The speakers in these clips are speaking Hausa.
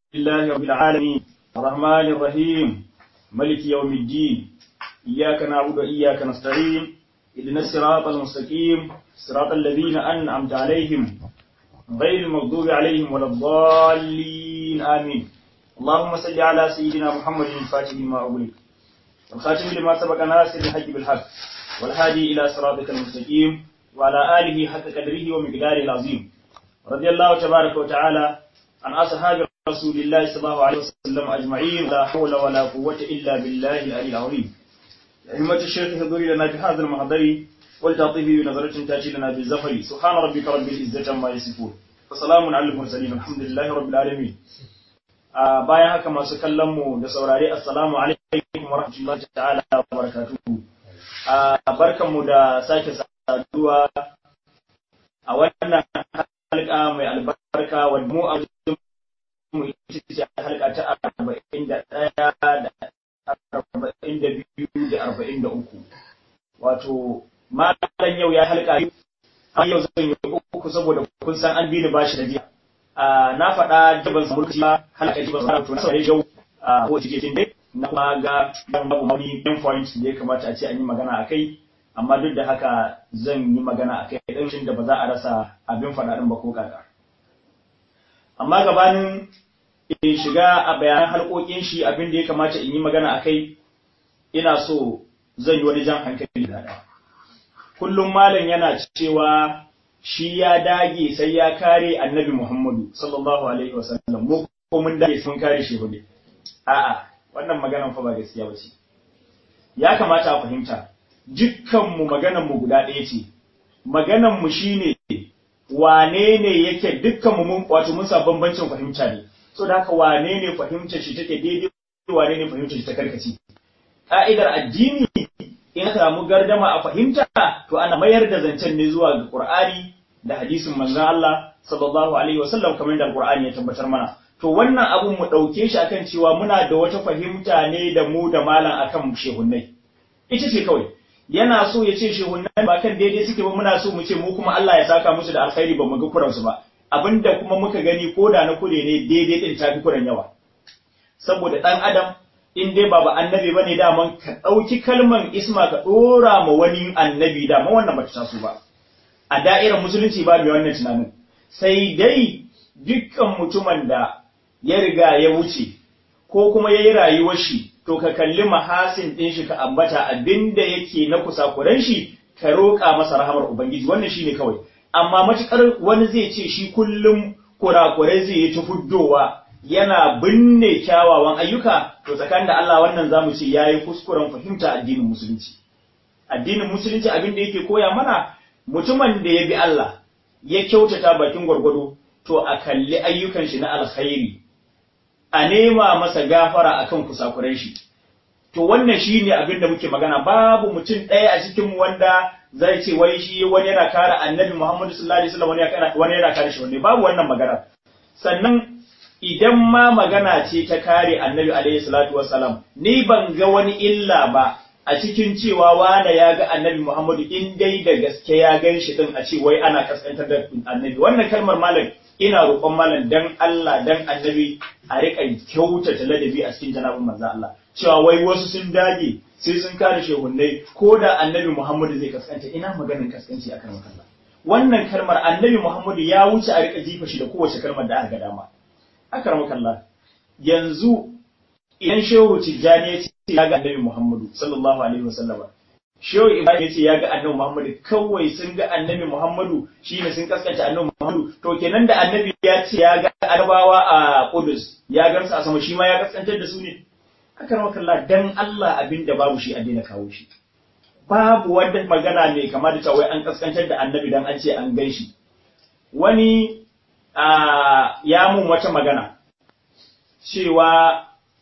لله رب العالمين الرحمن الرحيم ملك يوم الدين إياك نعبد وإياك نستعين إذن الصراط المستقيم صراط الذين أنعمت عليهم غير المغضوب عليهم ولا الضالين آمين اللهم صل على سيدنا محمد الفاتح لما أغلق والخاتم لما سبق ناصر الحق بالحق والهادي إلى صراطك المستقيم وعلى آله حق قدره ومقداره العظيم رضي الله تبارك وتعالى عن أصحاب رسول الله صلى الله عليه وسلم أجمعين لا حول ولا قوة إلا بالله العلي العظيم أئمة الشيخ حضوري لنا في هذا المحضر ولتعطيه بنظرة تأتي لنا بالزفر سبحان ربك رب العزة عما يصفون وسلام على المرسلين الحمد لله رب العالمين bayan haka masu kallon mu da saurare assalamu alaikum wa rahmatullahi ta'ala wa barakatuhu barkan mu da sake saduwa a wannan halka mai albarka wadda mu a mu ita ce halka ta arba'in da ɗaya da arba'in da biyu da arba'in da uku wato malam yau ya halka biyu a yau zan yi uku saboda kun san an bi ni bashi da jiya na faɗa jaban samurci ba halaka jaban samurci na saurari yau a kowace cikin dai na kuma ga dan babu wani main point da ya kamata a ce an yi magana a kai amma duk da haka zan yi magana a kai ɗan da ba za a rasa abin faɗa ɗin ba ko kaka amma gabanin in shiga a bayanan halƙoƙin shi abin da ya kamata in yi magana a kai ina so zan yi wani jan hankali da ɗaya kullum malam yana cewa shi ya dage sai ya kare annabi Muhammadu sallallahu alaihi wasallam mu ko mun dage sun kare shi hudu a'a wannan maganan fa ba gaskiya ba ce ya kamata a fahimta dukkan mu maganan mu guda ɗaya ce maganan mu shine wane ne yake dukkan mu mun wato mun sa bambancin fahimta ne so da haka wane ne fahimtar shi take daidai wane ne fahimtar shi ta karkace ka'idar addini in aka samu gardama a fahimta to ana mayar da zancen ne zuwa ga Qur'ani da hadisin manzon Allah sallallahu alaihi wasallam kamar da Qur'ani ya tabbatar mana to wannan abun mu dauke shi akan cewa muna da wata fahimta ne da mu da malam akan shehunnai ita ce kawai yana so ya ce shehunnai ba kan daidai suke ba muna so mu ce mu kuma Allah ya saka musu da alkhairi ba mu ga kuransu ba abinda kuma muka gani ko da na kure ne daidai din tafi kuran yawa saboda dan adam in dai ba ba annabi bane daman ka ɗauki kalman isma ka ɗora ma wani annabi daman wannan ba ta taso ba a da'irar musulunci ba mai wannan tunanin sai dai dukkan mutumin da ya riga ya wuce ko kuma ya yi rayuwar shi to ka kalli mahasin ɗin shi ka ambata abinda yake na kusakuran shi ka roƙa masa rahamar ubangiji wannan shine kawai amma matukar wani zai ce shi kullum kurakurai zai yi ta fuddowa yana binne kyawawan ayyuka to tsakanin da Allah wannan zamu ce yayi kuskuren fahimta addinin musulunci addinin musulunci abin da yake koya mana mutumin da ya bi Allah ya kyautata bakin gwargwado to a kalli ayyukan shi na alkhairi a nema masa gafara akan kusakuran shi to wannan shine abin da muke magana babu mutum ɗaya a cikin mu wanda zai ce wai shi wani yana kare annabi Muhammadu sallallahu alaihi wasallam wani yana kare shi wani babu wannan magana sannan idan ma magana ce ta kare annabi alaihi salatu wassalam ni ban ga wani illa ba a cikin cewa wane ya ga annabi Muhammadu in dai da gaske ya gan shi din a ce wai ana kaskantar da annabi wannan kalmar malam ina roƙon malam dan Allah dan annabi a riƙa kyautata ladabi a cikin janabin manzo Allah cewa wai wasu sun dage sai sun kare shehunnai ko da annabi Muhammadu zai kaskanta ina maganin kaskanci akan Allah wannan kalmar annabi Muhammadu ya wuce a riƙa jifa shi da kowace kalmar da aka ga dama akramakallah yanzu idan shehu tijjani ya ce ya ga annabi muhammadu sallallahu alaihi wasallama shehu ibrahim ya ce ya ga annabi muhammadu kawai sun ga annabi muhammadu shine sun kaskanta annabi muhammadu to kenan da annabi ya ce ya ga arabawa a kudus ya gamsa a sama shi ma ya kaskantar da su ne akramakallah dan Allah abin da babu shi a daina kawo shi babu wanda magana ne kamar da cewa an kaskantar da annabi dan an ce an gan shi wani ya mun wata magana cewa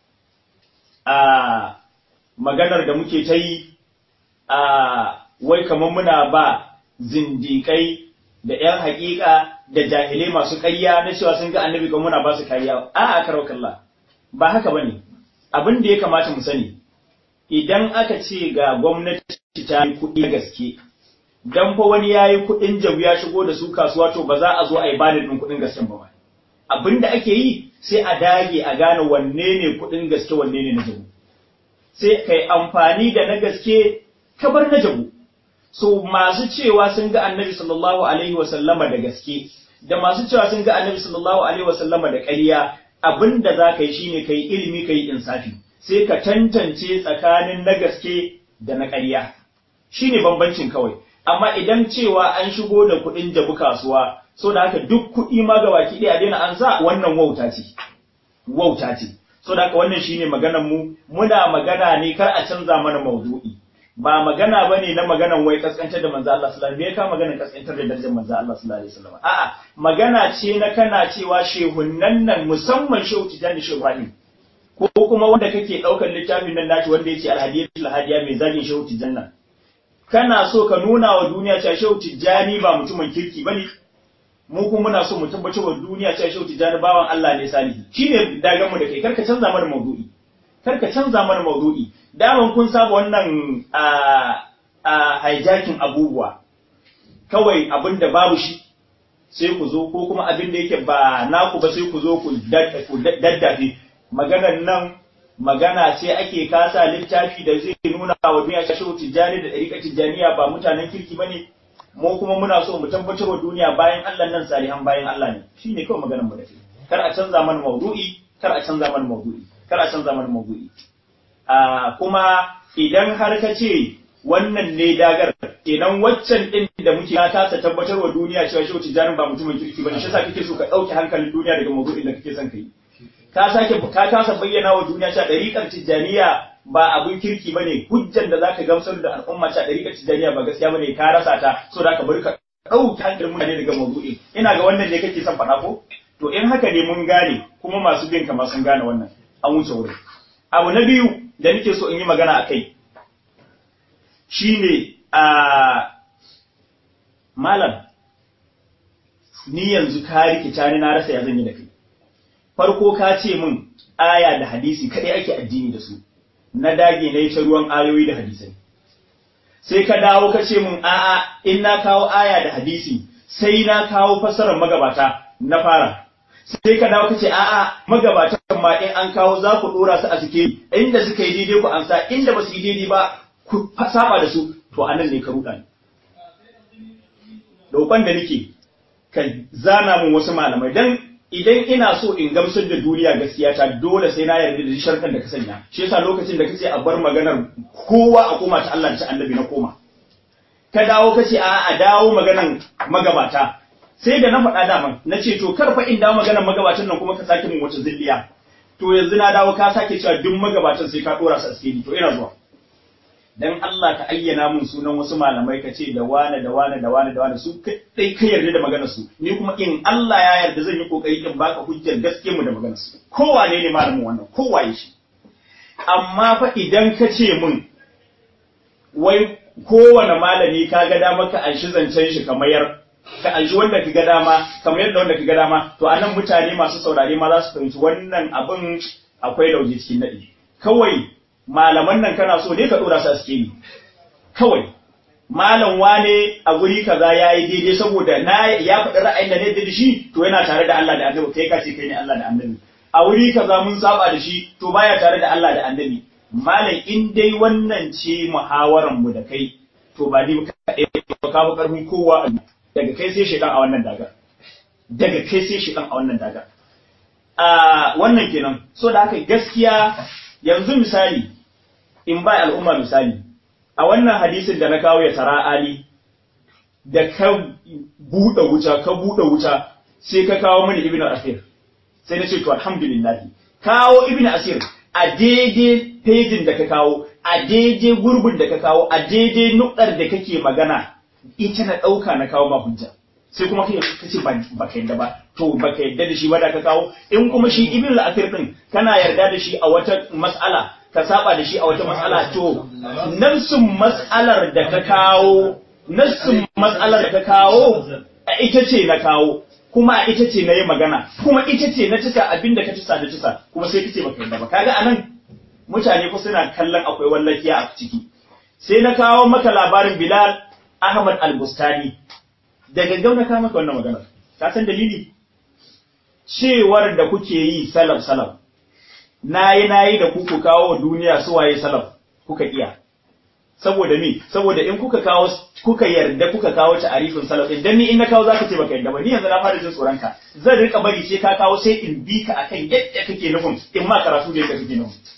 a maganar da muke ta yi a wai kamar muna ba zindikai da ‘yan haƙiƙa da jahilai masu ƙarya na cewa sun ga annabi kan muna ba su kariya a a kalla ba haka ba ne abin da ya kamata mu sani idan aka ce ga gwamnati ta yi kuɗi gaske dan fa wani yayi kuɗin jabu ya shigo da su kasuwa to ba za a zo a yi bada ɗin kuɗin gaskiya ba abinda ake yi sai a dage a gane wanne ne kuɗin gaske wanne ne na jabu sai kai amfani da na gaske ka bar na jabu so masu cewa sun ga annabi sallallahu alaihi wasallama da gaske da masu cewa sun ga annabi sallallahu alaihi wasallama da ƙarya abinda za ka yi shine ka yi ilimi ka yi insafi sai ka tantance tsakanin na gaske da na ƙarya shine bambancin kawai amma idan cewa an shigo da kuɗin jabu kasuwa so da haka duk kuɗi ma ga baki ɗaya daina an sa wannan wauta ce wauta ce so da haka wannan shine maganar mu muna magana ne kar a canza mana maudu'i ba magana bane na maganan wai kaskantar da manzo Allah sallallahu alaihi wasallam me ka maganar kaskantar da darajar manzo Allah sallallahu alaihi wasallam a'a magana ce na kana cewa shehunnan nan musamman shehu tijani shehu Ibrahim ko kuma wanda kake daukar littafin nan naci wanda yace al-hadiyatul hadiya mai zagin shehu tijani kana so ka nuna wa duniya cewa shehu tijani ba mutumin kirki bane mu kuma muna so mu tabbatar wa duniya cewa shehu tijani bawan Allah ne salihi shine dagan mu da kai karka canza mana maudu'i karka canza mana maudu'i daman kun saba wannan a hijacking abubuwa kawai abin da babu shi sai ku zo ko kuma abin da yake ba naku ba sai ku zo ku daddafe maganar nan magana ce ake kasa littafi da zai nuna wa duniya ta shehu tijjani da ɗariƙar tijjaniya ba mutanen kirki ba ne mu kuma muna so mu tabbatar wa duniya bayan Allah nan salihan bayan Allah ne shi ne kawai maganar mu da kar a canza mana maudu'i kar a canza mana maudu'i kar a canza mana maudu'i kuma idan har ka ce wannan ne dagar kenan waccan din da muke ka kasa tabbatar wa duniya cewa shehu tijjani ba mutumin kirki ba shi yasa kake so ka ɗauke hankalin duniya daga maudu'in da kake son ka yi ka sake ka kasa bayyana wa duniya cewa ɗariƙar tijjaniya ba abun kirki bane hujjan da zaka gamsar da al'umma cewa ɗariƙar tijjaniya ba gaskiya bane ka rasa ta so da ka bari ka ɗauke hankalin mutane daga maudu'in ina ga wannan ne kake son faɗa ko to in haka ne mun gane kuma masu bin kama sun gane wannan an wuce wurin abu na biyu da nake so in yi magana a kai shine a malam ni yanzu ka rikita ni na rasa ya zan yi da kai farko ka ce min aya da hadisi kadai ake addini da su na dage na yi ta ruwan ayoyi da hadisai sai ka dawo ka ce min a'a in na kawo aya da hadisi sai na kawo fassarar magabata na fara sai ka dawo ka ce a'a magabatan ma in an kawo za ku dora su a suke inda suka yi daidai ku amsa inda ba su yi daidai ba ku saba da su to anan ne ka ruɗa ni roƙon da nake ka zana mun wasu malamai dan idan ina so in gamsar da duniya gaskiya ta dole sai na yarda da sharkan da ka sanya shi yasa lokacin da kace a bar maganar kowa a koma ta Allah ta annabi na koma ka dawo kace a a dawo maganar magabata sai da na faɗa daman na ce to kar fa in dawo maganar magabatan nan kuma ka sake mun wata zilliya to yanzu na dawo ka sake cewa duk magabatan sai ka dora su a cikin to ina zuwa dan Allah ka ayyana mun sunan wasu malamai ka ce da wane da wane da wane da wane su kai ka yarda da maganar su ni kuma in Allah ya yarda zan yi kokari in baka hujjar gaske mu da maganar su kowa ne ne malamin wannan kowa ya shi amma fa idan ka ce mun wai kowane malami ka ga dama ka anshi zancen shi ka mayar ka anshi wanda ka ga dama ka mayar da wanda ka ga dama to anan mutane masu saurare ma za su fahimci wannan abin akwai lauje cikin nadi kawai malaman nan kana so ne ka dora su a sikeli kawai malam wane a guri kaza yayi daidai saboda na ya faɗi ra'ayin da ne da shi to yana tare da Allah da Annabi kai ka ce kai ne Allah da Annabi a wuri kaza mun saba da shi to baya tare da Allah da Annabi malam in dai wannan ce muhawaran mu da kai to ba ni ka ka kawo karfin kowa daga kai sai shedan a wannan daga daga kai sai shedan a wannan daga a wannan kenan so da haka gaskiya yanzu misali in ba al'umma misali a wannan hadisin da na kawo ya tara ali da ka buɗe wuta ka buɗe wuta sai ka kawo mini ibnu asir sai na ce to alhamdulillah kawo ibnu asir a daidai pejin da ka kawo a daidai gurbin da ka kawo a daidai nukar da kake magana ita na ɗauka na kawo ma hujja sai kuma kai ka ce ba ka yadda ba to ba ka yadda da shi ba da ka kawo in kuma shi ibnu asir din kana yarda da shi a wata mas'ala ka saba da shi a wata matsala to nafsin matsalar da ka kawo nafsin matsalar da ka kawo a ita ce na kawo kuma a ita ce na yi magana kuma ita ce na cika abin da ka cisa da cisa kuma sai kace baka yadda ba kaga anan mutane ko suna kallon akwai wallakiya a ciki sai na kawo maka labarin Bilal Ahmad Al-Bustani da gaggau na kawo maka wannan magana ka san dalili cewar da kuke yi salaf salaf nayi nayi da ku ku kawo duniya su waye salaf kuka iya saboda me saboda in kuka kawo kuka yarda kuka kawo ta'arifin salaf din dan ni in na kawo zaka ce baka yarda ba ni yanzu na fara jin tsoron ka zan rika bari sai ka kawo sai in bi ka akan yadda kake nufin in ma karatu da yadda kake nufin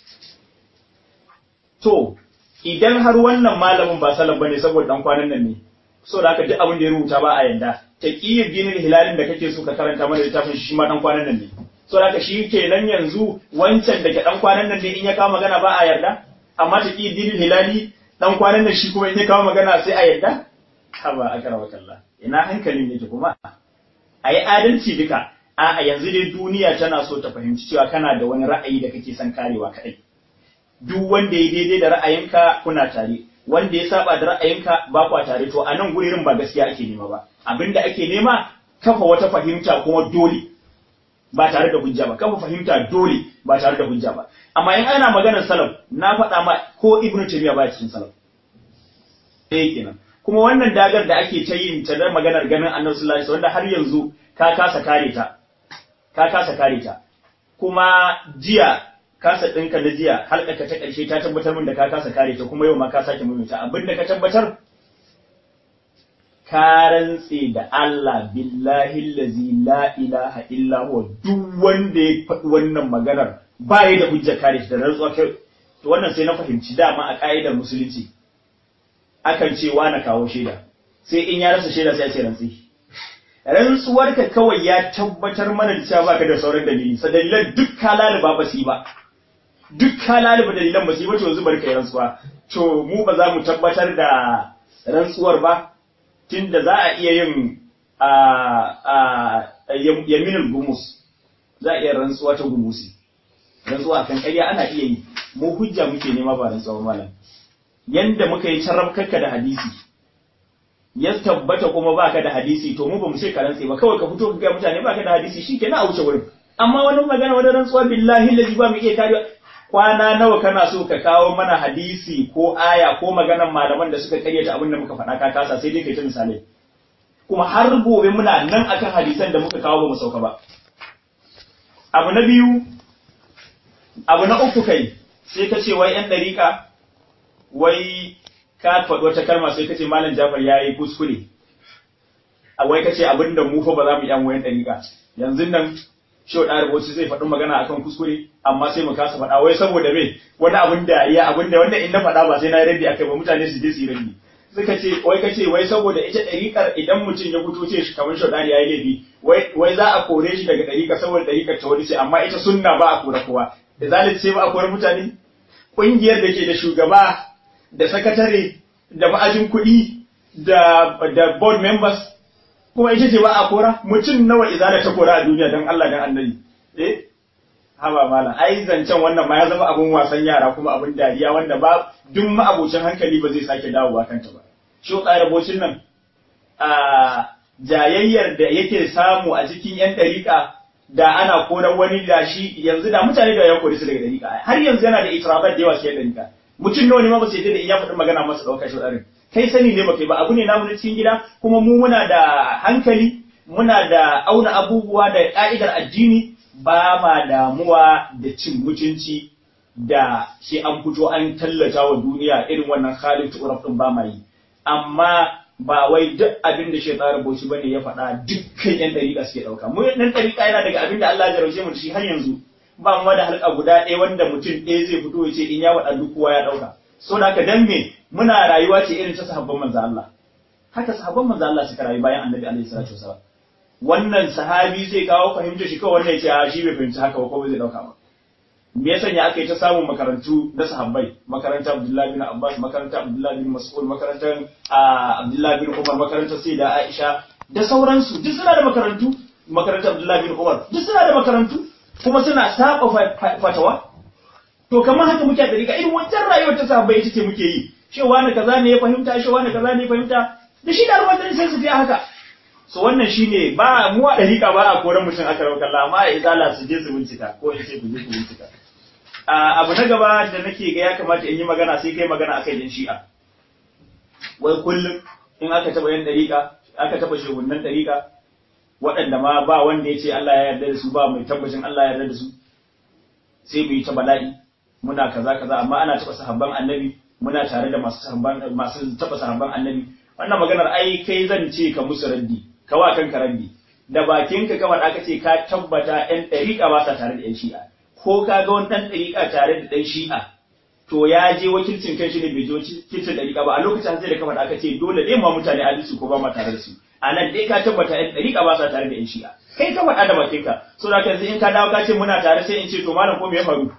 to idan har wannan malamin ba salaf bane saboda dan kwanan nan ne so da haka duk abin da ya rubuta ba a yanda taqiyyu dinil hilalin da kake so ka karanta mana littafin shi ma dan kwanan nan ne so da haka shi kenan yanzu wancan da ke dan kwanan nan ne in ya kawo magana ba a yarda amma taqiyyu dinil hilali dan kwanan nan shi kuma in ya kawo magana sai a yarda haba akrama kallah ina hankalin yake kuma ayi adalci duka a yanzu dai duniya tana so ta fahimci cewa kana da wani ra'ayi da kake son karewa kadai duk wanda ya daidai da ra'ayinka kuna tare wanda ya saba da ra'ayinka ba kwa tare to a nan gurin ba gaskiya ake nema ba abinda ake nema kafa wata fahimta kuma dole ba tare da hujja ba kafa fahimta dole ba tare da hujja ba amma in ana maganar salaf na faɗa ma ko ibnu taymiya ba cikin salaf eh kenan kuma wannan dagar da ake ta yin ta da maganar ganin annabi sallallahu alaihi wanda har yanzu ka kasa kare ta ka kasa kare ta kuma jiya kasa ɗinka na jiya halka ta ƙarshe ta tabbatar min da ka kasa kare ta kuma yau ma ka sake maimaita abin da ka tabbatar ka rantse da Allah billahi allazi la ilaha illa huwa duk wanda ya faɗi wannan maganar ba ya da hujja kare shi da rantsuwa kai to wannan sai na fahimci dama a ka'idar musulunci akan ce wa na kawo shaida sai in ya rasa shaida sai ya ce rantsi rantsuwarka kawai ya tabbatar mana da cewa baka da sauran dalili sa dalilan duk halali ba basi ba duk halali ba dalilan ba su yi ba to yanzu bari kai rantsuwa to mu ba za mu tabbatar da rantsuwar ba tunda za a iya yin yaminul gumus za a iya rantsuwa ta gumusi rantsuwa kan ƙarya ana iya yi mu hujja muke nema ba rantsuwa malam yanda muka yi carrabkarka da hadisi ya tabbata kuma baka da hadisi to mu ba mu ce ka rantse ba kawai ka fito ka ga mutane baka da hadisi shikenan a wuce wurin amma wani magana wani rantsuwa billahi lazi ba mu iya kariya kwana nawa kana so ka kawo mana hadisi ko aya ko maganan malaman da suka karyata abin da muka faɗa ka kasa sai dai kai ta misalai kuma har gobe muna nan akan hadisan da muka kawo ba mu sauka ba abu na biyu abu na uku kai sai ka ce wai yan dariƙa wai ka faɗi wata kalma sai ka ce malam Jafar ya yi kuskure a wai ka ce abin da mu fa ba za mu yan wayan dariƙa yanzu nan shi da rubuci zai faɗi magana akan kuskure amma sai mu kasa faɗa wai saboda me wani abin da ya abin da wanda in na faɗa ba sai na raddi akai ba mutane su je su yi raddi suka ce wai kace wai saboda ita ɗariƙar idan mutum ya fito ce shi kamar shaudari yayi laifi wai wai za a kore shi daga ɗariƙa saboda ɗariƙar ta wani ce amma ita sunna ba a kore kowa da zalunci sai ba a kore mutane ƙungiyar da ke da shugaba da sakatare da ma'ajin kuɗi da da board members kuma ita ce ba a kora mutum nawa izala ta kora a duniya don Allah dan annabi eh haba malam ai zancen wannan ma ya zama abun wasan yara kuma abun dariya wanda ba duk ma'abocin hankali ba zai sake dawowa kanta ba shi rabocin nan a jayayyar da yake samu a cikin yan dariƙa da ana koran wani da shi yanzu da mutane da ya kori su daga dariƙa har yanzu yana da itirabat da yawa cikin dariƙa mutum nawa ne ma ba su yadda da iya faɗin magana masa ɗaukar shi kai sani ne baka yi ba abu ne namu na cikin gida kuma mu muna da hankali muna da auna abubuwa da ka'idar addini ba ma damuwa da cin mutunci da shi an fito an tallata wa duniya irin wannan halin tu'uraf din ba ma yi amma ba wai duk abin da shaitan rubuci bane ya faɗa dukkan yan dariƙa suke ɗauka mu nan dariƙa yana daga abin da Allah ya jarauce mu shi har yanzu ba mu da halka guda ɗaya wanda mutum ɗaya zai fito ya ce in ya waɗa duk kowa ya ɗauka so da haka dan me muna rayuwa ce irin ta sahabban manzo Allah haka sahabban manzo Allah suka rayu bayan annabi alaihi salatu wasallam wannan sahabi zai kawo fahimta shi kawai wannan ya ce a shi bai fahimci haka ba ko bai zai dauka ba me yasa ya aka yi ta samun makarantu na sahabbai makarantar Abdullahi bin Abbas makarantar Abdullahi bin Mas'ud makarantar Abdullahi bin Umar makarantar Sayyida Aisha da sauransu duk suna da makarantu makarantar Abdullahi bin Umar duk suna da makarantu kuma suna saba fatawa to kamar haka muke da riga irin wancan rayuwar ta sahabbai ita ce muke yi cewa ne kaza ne ya fahimta cewa ne kaza ne ya fahimta da shi da ruwan sai su fi haka so wannan shine ba mu a dariƙa ba a koran mutum aka rawa kalla amma a izala su je su bincika ko in ce ku je ku bincika abu na gaba da nake ga ya kamata in yi magana sai kai magana akan yin shi'a wai kullum in aka taba yin dariƙa aka taba shehunan dariƙa waɗanda ma ba wanda ya ce Allah ya yarda da su ba mai tabbacin Allah ya yarda da su sai mu yi ta bala'i muna kaza kaza amma ana taɓa sahabban annabi muna tare da masu sahabban masu taɓa sahabban annabi wannan maganar ai kai zan ce ka musu raddi ka wa kanka raddi da bakinka ka faɗa ka ce ka tabbata ɗan ɗariƙa ba sa tare da ɗan shi'a ko ka ga wani ɗan ɗariƙa tare da ɗan shi'a to ya je wakilcin kan shi ne bai je wakilcin ɗariƙa ba a lokacin sai da ka faɗa ka ce dole ne ma mutane adalci ko ba ma tare da su a nan dai ka tabbata ɗan ɗariƙa ba sa tare da ɗan shi'a kai ka faɗa da bakinka so da yanzu in ka dawo ka ce muna tare sai in ce to malam ko me ya faru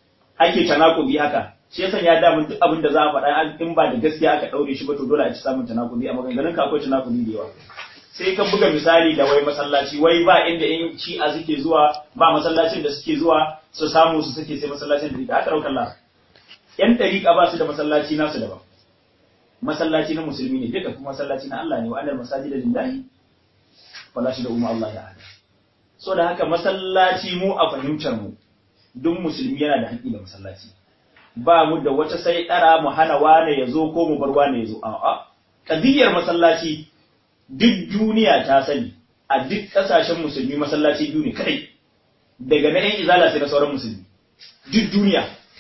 ake tanakubi haka shi yasa ya da mun duk abin da za a faɗa in ba da gaskiya aka ɗaure shi ba to dole a ci samun tanakubi a maganganun ka akwai tanakubi da yawa sai ka buga misali da wai masallaci wai ba inda in shi'a suke zuwa ba masallacin da suke zuwa su samu su suke sai masallacin da rika aka ɗaukar la yan ɗariƙa ba su da masallaci nasu daban masallaci na musulmi ne duka kuma masallaci na Allah ne wa annal masajid lillahi wala shi da umma Allah ya hada so da haka masallaci mu a fahimtar mu duk musulmi yana da haƙƙi da masallaci ba mu da wata sai ɗara mu hana wane ya zo ko mu bar wane ya zo a'a kadiyar masallaci duk duniya ta sani a duk ƙasashen musulmi masallaci biyu ne kadai daga na 'yan izala sai na sauran musulmi duk duniya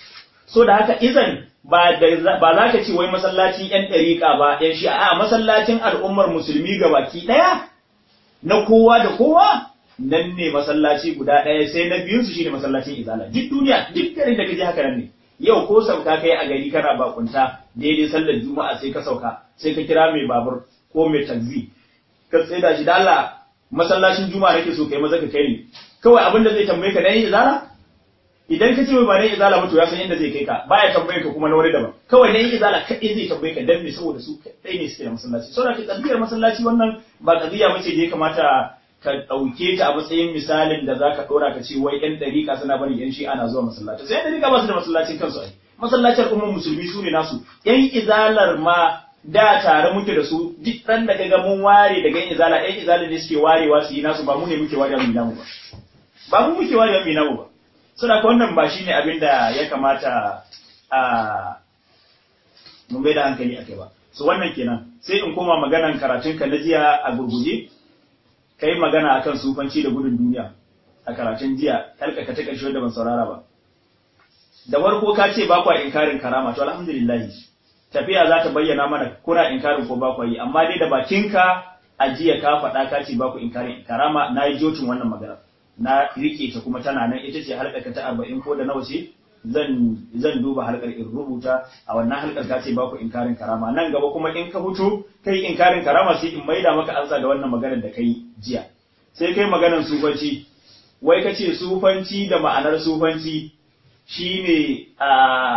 so da haka izan ba ba za ka ce wai masallacin 'yan ɗariƙa ba 'yan shi a masallacin al'ummar musulmi ga baki ɗaya na kowa da kowa nan ne masallaci guda ɗaya sai na biyun su shine masallacin izala duk duniya duk garin da kaje haka nan ne yau ko sauka kai a gari kana bakunta daidai sallar juma'a sai ka sauka sai ka kira mai babur ko mai taxi ka tsaida shi da Allah masallacin juma'a nake so kai maza ka kai ni kawai abin da zai tambaye ka dan izala idan ka ce mai ba dan izala ba to ya san inda zai kai ka baya tambaye ka kuma na wani daban kawai dan izala kadai zai tambaye ka dan me saboda su kadai ne suke da masallaci saboda ka tsabiyar masallaci wannan ba qadiya bace da ya kamata ka ɗauke ta a matsayin misalin da za ka ɗora ka ce wai ‘yan ɗariƙa suna bari ‘yan shi'a na zuwa masallaci sai ‘yan ɗariƙa ba su da masallacin kansu ai masallacin umar musulmi su ne nasu ‘yan izalar ma da tare muke da su duk ran da kaga mun ware daga ‘yan izala ‘yan izalar ne suke warewa su yi nasu ba mu ne muke warewa mu namu ba ba mu muke warewa mu namu ba saboda ka wannan ba shine abin da ya kamata a mun bai da hankali a kai ba so wannan kenan sai in koma maganan karatun ka na jiya a gurguje ka yi magana a kan sufanci da gudun duniya a karatun jiya kalka ka ta ƙarshe da ban saurara ba da farko ka ce ba kwa inkarin karama to alhamdulillah tafiya za ta bayyana mana kuna inkarin ko ba kwa yi amma dai da bakinka a jiya ka faɗa ka ce ba ku inkarin karama na yi jocin wannan magana na rike ta kuma tana nan ita ce halka ta arba'in ko da nawa ce zan zan duba halkar in rubuta a wannan halkar ka ce ba ku inkarin karama nan gaba kuma in ka fito kai inkarin karama sai in maida maka ansa da wannan maganar da kai jiya sai kai maganar sufanci wai ka ce sufanci da ma'anar sufanci shine a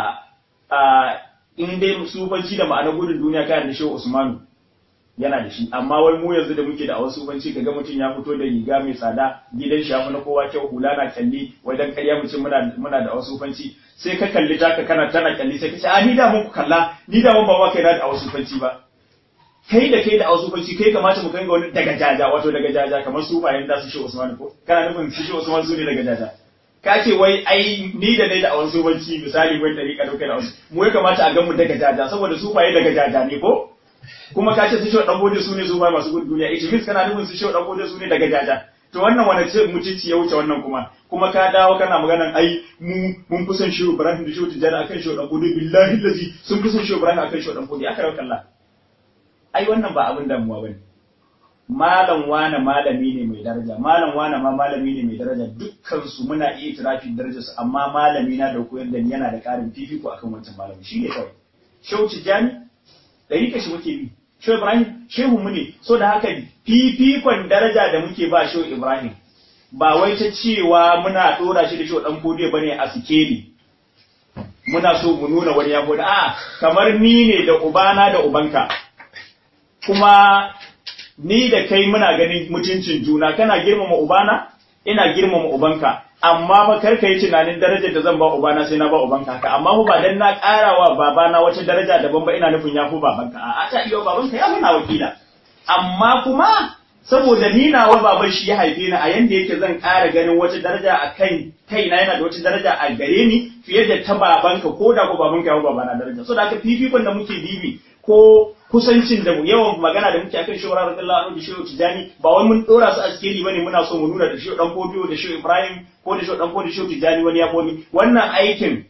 a in dai sufanci da ma'anar gudun duniya kayan da shehu usmanu yana da shi amma wai mu yanzu da muke da awasu banci kaga mutum ya fito da riga mai tsada gidan shi na kowa kyau hula na kalli wai dan karya mu ce muna muna da awasu banci sai ka kalli taka kana tana kalli sai ka ce a ni da mun ku kalla ni da mun ba wa kai na da awasu banci ba kai da kai da awasu banci kai kamata mu kanga wani daga jaja wato daga jaja kamar su bayan da su shi Usman ko kana nufin su shi Usman su ne daga jaja ka ce wai ai ni da dai da awasu banci misali wai dariƙa dauke da awasu mu ya kamata a ga mu daga jaja saboda su baye daga jaja ne ko kuma ka ce su shi dan gode su ne su ba masu gudun duniya ita mis kana nufin su shi dan gode su ne daga jaja to wannan wani ce mutunci ya wuce wannan kuma kuma ka dawo kana maganan ai mu mun fi son shehu Ibrahim da shehu Tijjani akan shehu dan gode billahi lazi sun fi son shehu Ibrahim akan shehu dan gode aka rawa kalla ai wannan ba abin damuwa bane malam wane malami ne mai daraja malam wane ma malami ne mai daraja dukkan su muna iya itirafin darajar su amma malami na da koyar da yana da karin fifiko akan wancan malami shi ne kawai shehu Tijjani ɗarika shi muke bi shehu ibrahim shehu mu ne so da haka fifikon daraja da muke ba shehu ibrahim ba wai ta cewa muna ɗora shi da shehu ɗan kodiyo bane a sikeli muna so mu nuna wani ya gode a kamar ni ne da ubana da ubanka kuma ni da kai muna ganin mutuncin juna kana girmama ubana ina girmama ubanka amma ba kar ka yi tunanin darajar da zan ba ubana sai na ba ubanka haka amma ba dan na karawa babana wata daraja daban ba ina nufin ya fi babanka a ta iya babanka ya fi na wakila amma kuma saboda ni nawa baban shi ya haife ni a yanda yake zan ƙara ganin wata daraja a kan kaina yana da wata daraja a gare ni fiye da ta babanka ko da ko babanka ya fi babana daraja so da haka fifikon da muke bibi ko kusancin da yawan magana da muke akan shehu radiyallahu anhu da shehu tijani ba wai mun dora su a sikeli bane muna so mu nuna da shehu dan fodiyo da shehu ibrahim ko da shehu dan fodiyo da shehu tijani wani ya komi wannan aikin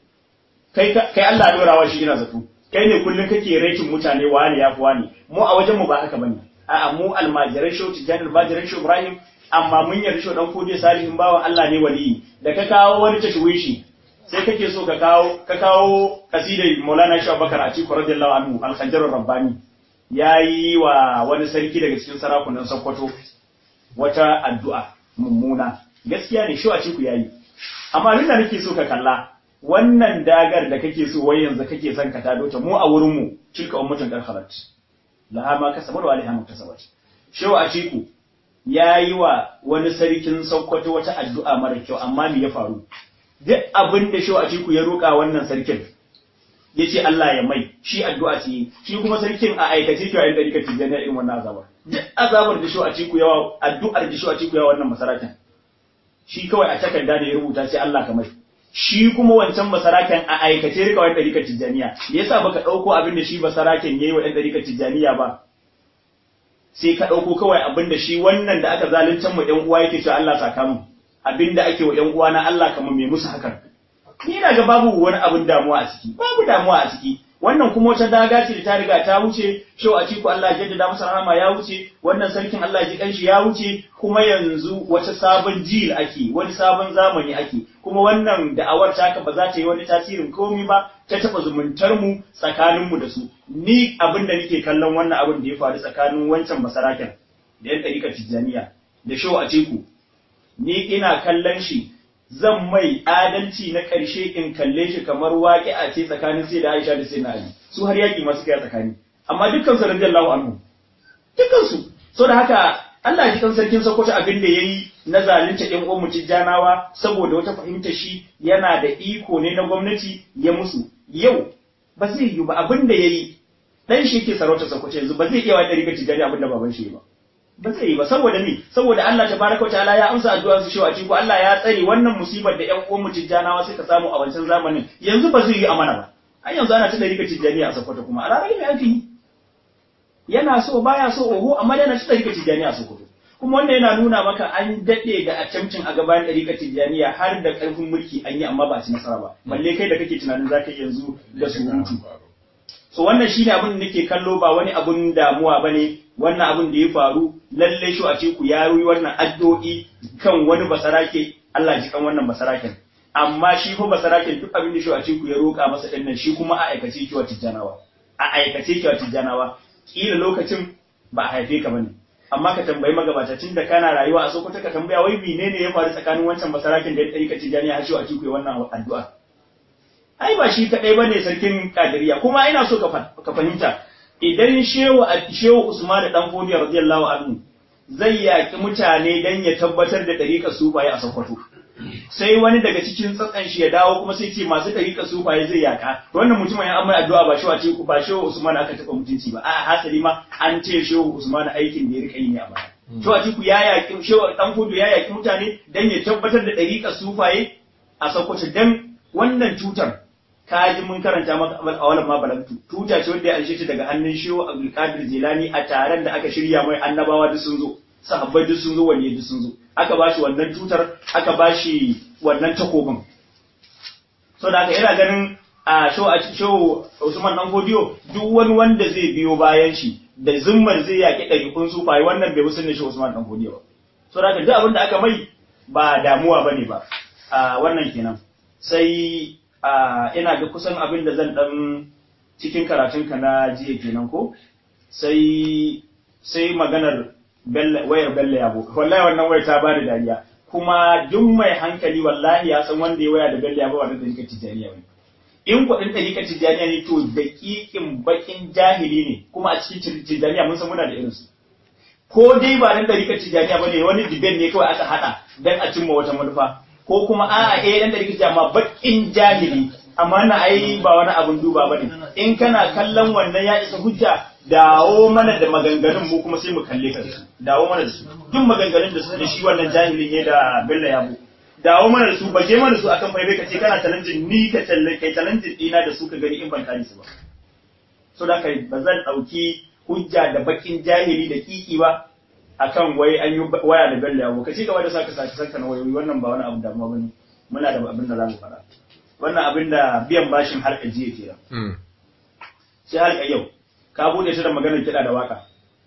kai kai Allah ya dora wa shi ina zato kai ne kullun kake rating mutane wani ya fi wani mu a wajen mu ba haka bane a'a mu almajiran shehu tijani almajiran shehu ibrahim amma mun yarda shehu dan fodiyo salihin bawan Allah ne waliyi da ka kawo wani tashwishi sai kake so ka kawo ka kawo kasidar Maulana Shehu Bakar Atiku radiyallahu anhu al-Khanjar rabbani yayi wa wani sarki daga cikin sarakunan Sokoto wata addu'a mummuna gaskiya ne Shehu Atiku yayi amma abin da nake so ka kalla wannan dagar da kake so wai yanzu kake son ka tado ta mu a wurin mu tilka ummatun qarharat laha ma kasabat wa alaiha muktasabat Shehu Atiku yayi wa wani sarkin Sokoto wata addu'a mara kyau amma me ya faru duk abin da shi a ciku ya roƙa wannan sarkin ya ce Allah ya mai shi addu'a ce shi kuma sarkin a aikace ke yayin da rika tijjani irin wannan azabar duk azabar da shi a ciku yawa addu'ar da shi a ciku yawa wannan masarakin shi kawai a takarda da ya rubuta sai Allah ka mai shi kuma wancan basaraken a aikace rika wani ɗarikar tijjaniya yasa baka ɗauko abin da shi basaraken yayi wa ɗan ɗarikar tijjaniya ba sai ka ɗauko kawai abin da shi wannan da aka zaluncan mu ɗan uwa yake cewa Allah saka mu abin da ake wa ‘yan uwa na Allah kamar mai musu hakan. Ni na ga babu wani abin damuwa a ciki, babu damuwa a ciki. Wannan kuma wata daga ce da ta riga ta wuce, shau a ciku Allah jaddada masa rahama ya wuce, wannan sarkin Allah ji kanshi ya wuce, kuma yanzu wata sabon jil ake, wani sabon zamani ake, kuma wannan da'awar taka ba za ta yi wani tasirin komi ba, ta taɓa zumuntar mu tsakanin mu da su. Ni abin da nake kallon wannan abin da ya faru tsakanin wancan basaraken da ‘yan ɗarikar Tijjaniya da shau a ciku ni ina kallon shi zan mai adalci na ƙarshe in kalle shi kamar waƙi a ce tsakanin sai da Aisha da sai na Ali su har yaƙi masu kai tsakani amma dukkan su radiyallahu anhu dukkan su so da haka Allah ji kan sarkin Sokoto abin da yayi na zalunta ɗan uwan Tijjanawa saboda wata fahimta shi yana da iko ne na gwamnati ya musu yau ba zai yi ba abin da yayi dan shi ke sarauta Sokoto yanzu ba zai iya wa ɗari ga Tijjani abin da baban shi ba ba zai yi ba saboda me saboda Allah tabaraka wataala ya amsa addu'ar su cewa ko Allah ya tsare wannan musibar da ƴan uwan tijjanawa suka samu a wancan zamanin yanzu ba zai yi amana ba ai yanzu ana tada rika tijjaniya a Sokoto kuma a ranar me ake yi yana so baya so oho amma yana tada rika tijjaniya a Sokoto kuma wannan yana nuna maka an dade da attempting a gaban ɗarika tijjaniya har da ƙarfin mulki an yi amma ba a ci nasara ba balle kai da kake tunanin zaka yanzu da surutu so wannan shine abin da nake kallo ba wani abun damuwa bane wannan abin da ya faru lalle shi a ciku ya yi wannan addu'o'i kan wani basarake Allah ji kan wannan basaraken amma shi fa basaraken duk abin da shi a ciku ya roƙa masa din nan shi kuma a aikace ki wa tijjanawa a aikace ki wa tijjanawa kila lokacin ba a haife ka bane amma ka tambayi magabata tun da kana rayuwa a Sokoto ka tambaya wai menene ya faru tsakanin wancan basaraken da ya tsarika tijjaniya har shi a ciku ya wannan addu'a ai ba shi kadai bane sarkin kadiriya kuma ina so ka fahimta idan shehu shehu Usman da dan Fodiya radiyallahu anhu zai yaki mutane dan ya tabbatar da dariƙar sufaye a Sokoto sai wani daga cikin tsatsan shi ya dawo kuma sai ce masu dariƙar sufaye zai yaka to wannan mutumin ya amma addu'a ba shehu ce ba shehu Usman aka taba mutunci ba a hasali ma an ce shehu Usman aikin da ya rika yi ne a baya shehu Atiku ya yaki shehu dan Fodiya ya yaki mutane dan ya tabbatar da dariƙar sufaye a Sokoto dan wannan tutar ka ji mun karanta maka amal awalan ma balagtu tuta ce wanda ya alshe ta daga hannun shehu Abdul Qadir Jilani a taron da aka shirya mai annabawa duk sun zo sahabbai duk sun zo wani duk sun zo aka bashi wannan tutar aka bashi wannan takobin so da aka ina ganin a shehu a shehu Usman dan Godiyo duk wani wanda zai biyo bayan shi da zimmar zai yaki ɗariƙun sufaye wannan bai musulun shehu Usman dan Godiyo ba so da aka duk abin da aka mai ba damuwa bane ba a wannan kenan sai ina ga kusan abin da zan dan cikin karatunka na jiya kenan ko sai sai maganar wayar bella yabo wallahi wannan wayar ta bada dariya kuma duk mai hankali wallahi ya san wanda ya waya da bella yabo wannan dalika tijaniya ne in kuɗin dalika tijaniya ne to daƙiƙin bakin jahili ne kuma a cikin tijaniya mun san muna da irinsu ko dai ba nan dalika tijaniya bane wani diben ne kawai aka hada dan a cimma wata manufa ko kuma a'a eh dan da rikici amma bakin jahili amma na ai ba wani abun duba bane in kana kallon wannan ya isa hujja dawo mana da maganganun mu kuma sai mu kalle ka su dawo mana da su duk maganganun da su da shi wannan jahilin ne da Bello Yabo dawo mana da su baje mana su akan faifai ka ce kana talentin ni ka talle kai talentin dina da su ka gani in ban kare su ba so da kai ba zan ɗauki hujja da bakin jahili da kiki ba akan wai an yi waya da bello yawo ka ci gaba da saka saka saka na wayoyi wannan ba wani abu damuwa bane muna da abin da za mu fara wannan abin da biyan bashin harka jiya kenan sai harka yau ka bude ta da maganar kiɗa da waka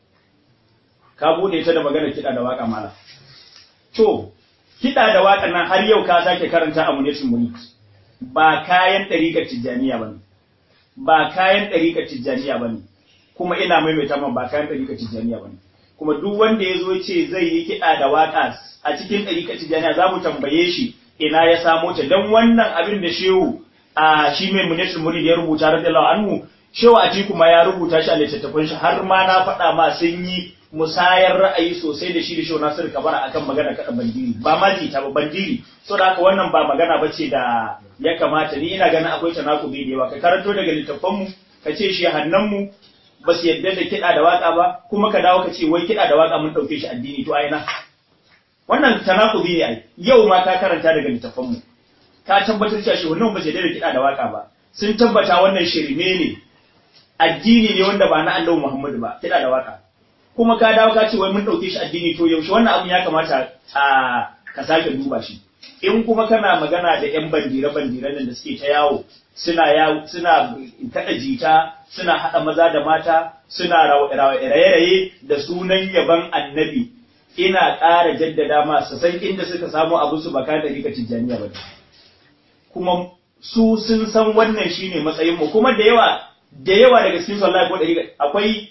ka bude ta da maganar kiɗa da waka mala to kiɗa da waka nan har yau ka sake karanta a munitin muni ba kayan ɗariƙar tijjaniya bane ba kayan ɗariƙar tijjaniya bane kuma ina maimaita man ba kayan ɗariƙar tijjaniya bane kuma duk wanda ya zo ce zai yi kiɗa da waka a cikin ɗariƙar tijjaniya za mu tambaye shi ina ya samo ta don wannan abin da shehu a shi mai munitin muni ya rubuta radiyallahu anhu shehu a kuma ya rubuta shi a littattafan shi har ma na faɗa ma sun yi musayar ra'ayi sosai da shi da shehu Nasiru Kabara akan magana kaɗa bandiri ba ma jita ba bandiri so da haka wannan ba magana ba ce da ya kamata ni ina ganin akwai tanakubi da yawa ka karanto daga littattafan mu ka ce shi hannan mu ba su yadda da kiɗa da waka ba kuma ka dawo ka ce wai kiɗa da waka mun ɗauke shi addini to aina wannan tanakubi ne ai yau ma ka karanta daga littattafan mu ka tabbatar cewa shi wannan ba su yadda da kiɗa da waka ba sun tabbata wannan shirme ne addini ne wanda ba na Allah Muhammadu ba kiɗa da waka kuma ka dawo ka ce wai mun ɗauke shi addini to yaushe wannan abun ya kamata a ka sake duba shi in kuma kana magana da yan bandire bandire nan da suke ta yawo suna yawo suna kada jita suna hada maza da mata suna raye-raye da sunan yaban annabi ina ƙara jaddada ma su san inda suka samu abu su baka da rika tijjaniya ba kuma su sun san wannan shine matsayin mu kuma da yawa da yawa daga cikin su Allah ko da akwai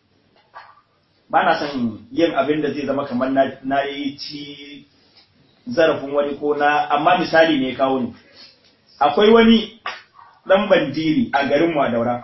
ba na son yin abin da zai zama kamar na yi ci zarafin wani ko na amma misali ne kawo ni akwai wani dan bandiri a garin Wadaura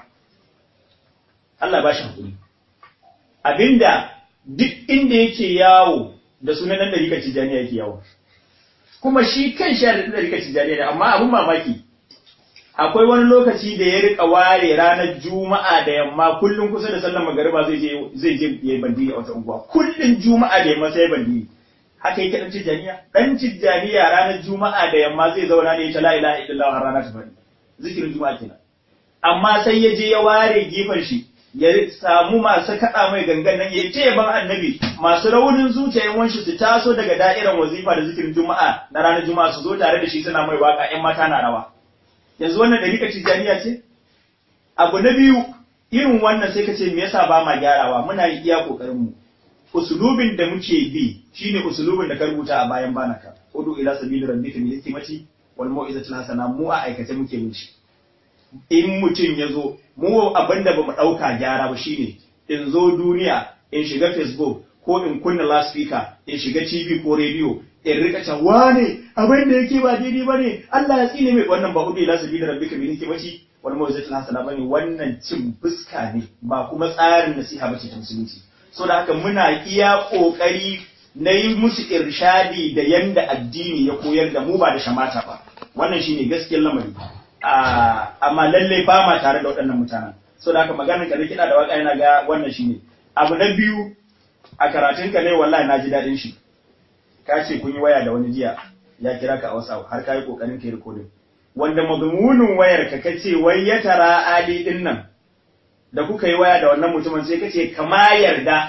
Allah ba shi hakuri abinda duk inda yake yawo da sunan nan da rika tijaniya yake yawo kuma shi kan shi da rika tijaniya ne amma abun mamaki akwai wani lokaci da ya rika ware ranar juma'a da yamma kullum kusa da sallar magariba zai je zai je yayi bandiri a wata unguwa kullum juma'a da yamma sai bandiri haka yake dan tijaniya dan tijaniya ranar juma'a da yamma zai zauna ne ta la ilaha illallah har rana ta fadi zikirin juma'a kenan amma sai ya je ya ware gefen shi ya samu masu kaɗa mai gangan nan ya ce ban annabi masu raunin zuciya wanshi su taso daga da'irar wazifa da zikirin juma'a na ranar juma'a su zo tare da shi suna mai waka ƴan mata na rawa yanzu wannan ɗariƙar tijjaniya ce abu na biyu irin wannan sai ka ce me yasa ba ma gyarawa muna yi iya ƙoƙarin mu usulubin da muke bi shine usulubin da ka rubuta a bayan banaka udu ila sabili rabbika bil hikmati wal mau'izatil hasana mu a aikace muke bin shi in mutum ya zo mu abinda ba mu ɗauka gyara ba shine in zo duniya in shiga facebook ko in kunna loudspeaker in shiga tv ko radio in rika can wane abin da yake ba daidai ba ne Allah ya tsine mai wannan ba hudu ila sabili rabbika bil hikmati wal mau'izatil hasana bane wannan cin fuska ne ba kuma tsarin nasiha bace ta musulunci so da haka muna iya kokari na yi musu irshadi da yanda addini ya koyar da mu ba da shamata ba wannan shine gaskiyar lamari amma lalle ba ma tare da waɗannan mutanen so da haka maganar ka kiɗa da waka yana ga wannan shine abu na biyu a karatun ka ne wallahi na ji daɗin shi ka ce kun yi waya da wani jiya ya kira ka a WhatsApp har ka yi kokarin ka yi recording wanda mazmunin wayar ka kace wai ya tara ali din nan da kuka yi waya da wannan mutumin sai kace kama yarda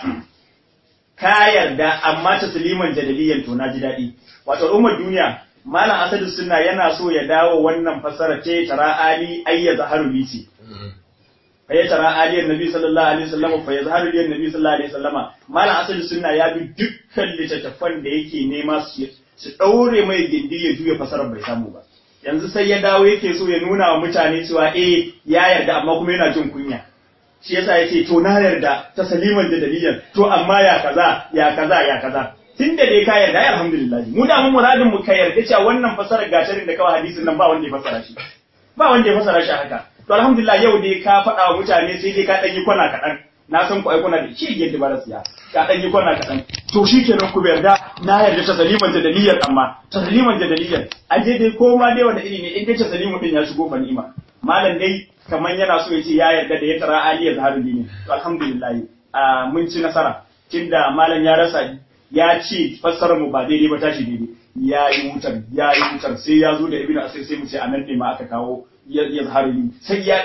ka yarda amma tasliman jadaliyan to na ji daɗi wato ummar duniya malam asadu sunna yana so ya dawo wannan fasara ce tara ali ayya zaharu lisi fa ya tara ali annabi sallallahu alaihi wasallam fa ya zaharu li annabi sallallahu alaihi wasallama malam asadu sunna ya bi dukkan littattafan da yake nema su su daure mai gindi ya juya fasarar bai samu ba yanzu sai ya dawo yake so ya nuna wa mutane cewa eh ya yarda amma kuma yana jin kunya shi yasa yace to na yarda ta saliman da dalilan to amma ya kaza ya kaza ya kaza tun da dai ka yarda ya alhamdulillah mu da mun muradin mu ka yarda cewa wannan fasarar gasharin da kawai hadisin nan ba wanda ya fasara shi ba wanda ya fasara shi haka to alhamdulillah yau dai ka faɗa wa mutane sai dai ka ɗan yi kwana kaɗan na san ku ai kuna da shi yadda ba siya ka ɗan yi kwana kaɗan to shi kenan ku yarda na yarda ta saliman da dalilin amma ta saliman da dalilin aje dai ko ma dai wanda iri ne in dai ta salimu din ya shigo fa ni'ima malam dai kaman yana so ya ce ya yarda da ya tara aliyar zaharin dini to alhamdulillah mun ci nasara tunda malam ya rasa ya ce fassarar mu ba daidai ba tashi daidai ya yi wutar ya yi wutar sai ya zo da ibnu asir sai mu ce anan ne ma aka kawo ya zahari sai ya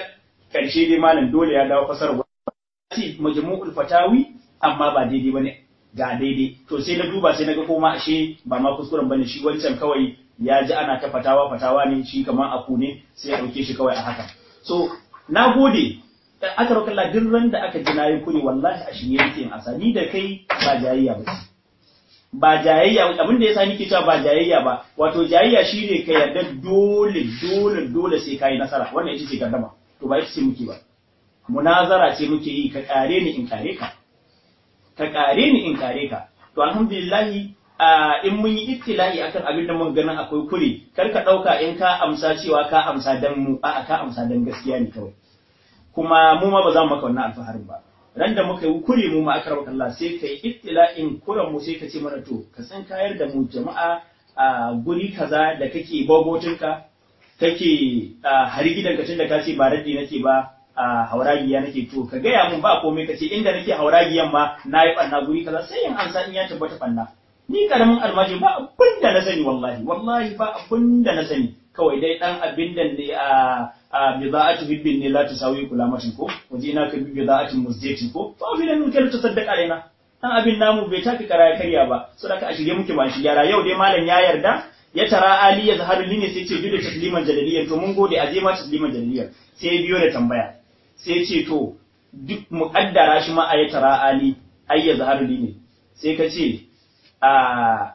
karshe dai malam dole ya dawo fasar ce majmu'ul fatawi amma ba daidai bane ga daidai to sai na duba sai na ga koma ashe ba ma kuskuren bane shi wancan kawai ya ji ana ta fatawa fatawa ne shi kamar aku ne sai ya dauke shi kawai a haka so na gode aka roƙa Allah duk ran da aka ji nayi kuri wallahi a shirye yake in asani da kai ba jayayya ba ba jayayya abin da yasa nake cewa ba jayayya ba wato jayayya shine ka yarda dole dole dole sai kai nasara wannan ita ce gardama to ba ita ce muke ba munazara ce muke yi ka kare ni in kare ka ka kare ni in kare ka to alhamdulillah in mun yi ittila'i akan abin da mun ganin akwai kure kar ka dauka in ka amsa cewa ka amsa dan mu a'a ka amsa dan gaskiya ne kawai kuma mu ma ba za mu maka wannan alfaharin ba ran da muka yi kure mu ma aka rabu Allah sai kai ittila'in kuran mu sai ka ce mana to ka san kayar da mu jama'a a guri kaza da kake babotinka kake hari gidanka tun da ka ce ba raddi nake ba a hauragiya nake to ka gaya mun ba komai ka ce inda nake hauragiyan ma na yi ɓanna guri kaza sai in ansa in ya tabbata ɓanna ni karamin almaji ba abin da na sani wallahi wallahi ba abin da na sani kawai dai dan abin da ne a a bida'atu hibbin ne la tusawi kulamatin ko waje ina ka bi bida'atin musjatin ko fa fi nan kai ta saddaka alaina dan abin namu bai taka kara karya ba saboda a shirye muke ba shi gyara yau dai malam ya yarda ya tara ali ya zaharu ne sai ce bi da tasliman jadaliyan to mun gode a je ma tasliman jadaliyan sai biyo da tambaya sai ce to duk muƙaddara shi ma a ya tara ali ai ya zaharu ne sai ka ce a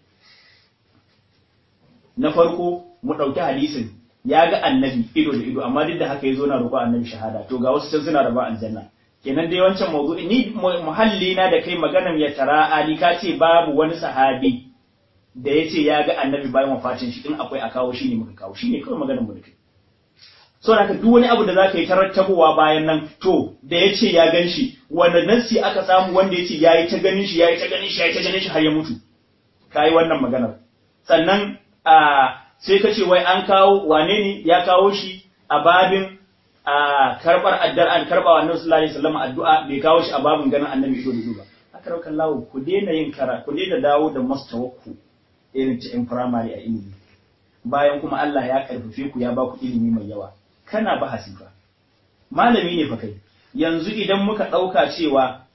na farko mu ɗauki hadisin ya ga annabi ido da ido amma duk da haka ya zo na roƙo annabi shahada to ga wasu can suna raba aljanna kenan dai wancan mawdu'i ni muhalli na da kai maganan ya tara ali ka ce babu wani sahabi da ya ce ya ga annabi bayan wafatin shi in akwai a kawo shi ne muka kawo shi ne kawai maganar mu da kai so da duk wani abu da za ka yi tarattabowa bayan nan to da ya ce ya gan shi wanda nassi aka samu wanda ya ce ya yi ta ganin shi ya yi ta ganin shi ya yi ta ganin shi har ya mutu ka yi wannan maganar sannan a sai ka ce wai an kawo wane ne ya kawo shi a babin a karbar addar an karba wa annabi sallallahu alaihi wasallam addu'a bai kawo shi a babin ganin annabi ido da ido ba haka raukan lawo ku daina yin kara ku daina dawo da mastawakku irin ta in firamare a ilimi bayan kuma Allah ya karfafe ku ya ba ku ilimi mai yawa kana bahasi fa malami ne fa kai yanzu idan muka ɗauka cewa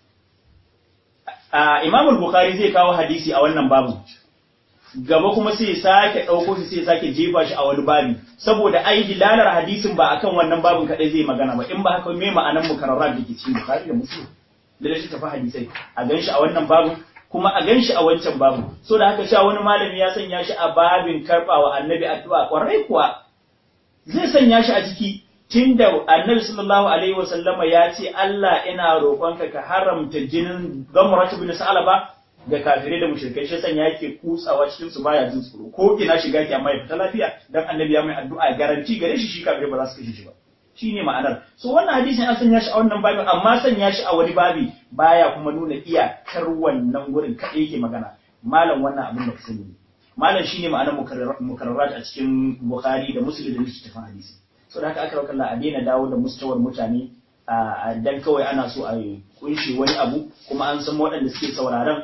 a Imam Bukhari zai kawo hadisi a wannan babu gaba kuma sai sake ɗauko shi sai sake jefa shi a wani babi saboda ai dilalar hadisin ba akan wannan babin kadai zai magana ba in ba haka me ma'anan mukarrarat da ke cikin Bukhari da Muslim da shi tafi hadisai a ganshi a wannan babin kuma a ganshi a wancan babin so da haka sha wani malami ya sanya shi a babin karbawa annabi addu'a kwarai kuwa zai sanya shi a ciki tunda annabi sallallahu alaihi wasallama ya ce Allah ina roƙonka ka haramta jinin gamratu bin sa'alaba ga kafirai da mushrikai shi sanya yake kutsawa cikin su baya jin tsoro ko ina shiga ki amma ya fita lafiya dan annabi ya mai addu'a garanti gare shi shi kafirai ba za su kashe shi ba shine ma'anar so wannan hadisin an sanya shi a wannan babin amma sanya shi a wani babi baya kuma nuna iyakar wannan gurin kadai yake magana malam wannan abin da ka sani malam shine ma'anar mukarrarat a cikin bukhari da muslim da littafin hadisi so da haka aka rauka a daina dawo da mustawar mutane a dan kawai ana so a kunshi wani abu kuma an san waɗanda suke sauraron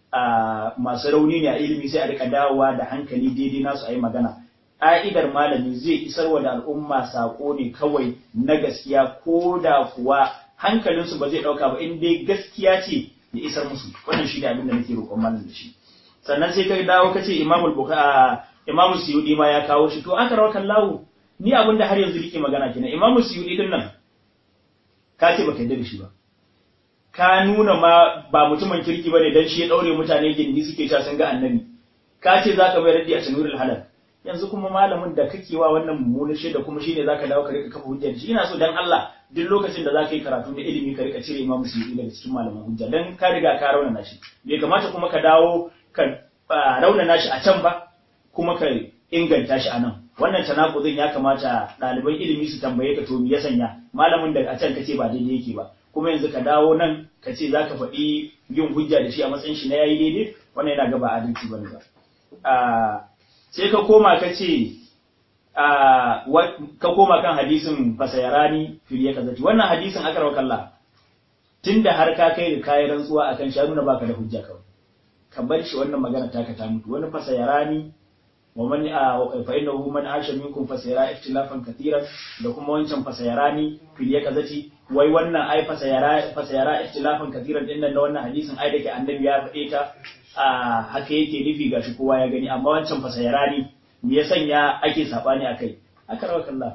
masu rauni ne a ilimi sai a rika dawowa da hankali daidai nasu a yi magana ƙa'idar malami zai isarwa da al'umma saƙo ne kawai na gaskiya ko da kuwa hankalinsu ba zai ɗauka ba in dai gaskiya ce ya isar musu wannan shi ne abin da nake roƙon malam da shi sannan sai ka dawo ka ce imamul buka imamu suyudi ma ya kawo shi to aka rawa kallahu ni abin da har yanzu rike magana kenan imamu suyudi din nan ka ce baka yarda da shi ba ka nuna ma ba mutumin kirki bane dan shi ya daure mutane gindi suke cewa sun ga annabi ka ce zaka bai raddi a tanurul halal yanzu kuma malamin da kake wa wannan mummunan shaida kuma shine zaka dawo ka rika kafa hujja shi ina so dan Allah duk lokacin da zaka yi karatu da ilimi ka rika cire imamu suyudi daga cikin malaman hujja dan ka riga ka raunana shi bai kamata kuma ka dawo ka raunana shi a can ba kuma ka inganta shi a nan wannan tanakuzin ya kamata ɗaliban ilimi su tambaye ka to me ya sanya malamin da a can kace ba daidai yake ba kuma yanzu ka dawo nan ka ce za ka faɗi yin hujja da shi a matsayin shi na yayi daidai wannan yana gaba adalci bane ba sai ka koma ka ce ka koma kan hadisin fasayarani filiya kazati wannan hadisin aka rawa kalla tunda har ka kai da kayan rantsuwa akan shi nuna baka da hujja kawai ka bar shi wannan magana taka ta mutu wani fasayarani wa man fa innahu man asha minkum fasayara ikhtilafan katiran da kuma wancan fasayarani fil yakazati wai wannan ai fasayara fasayara ikhtilafan katiran din nan da wannan hadisin ai dake annabi ya faɗe ta a haka yake nufi gashi kowa ya gani amma wancan fasayarani me ya sanya ake sabani akai aka rawa kallah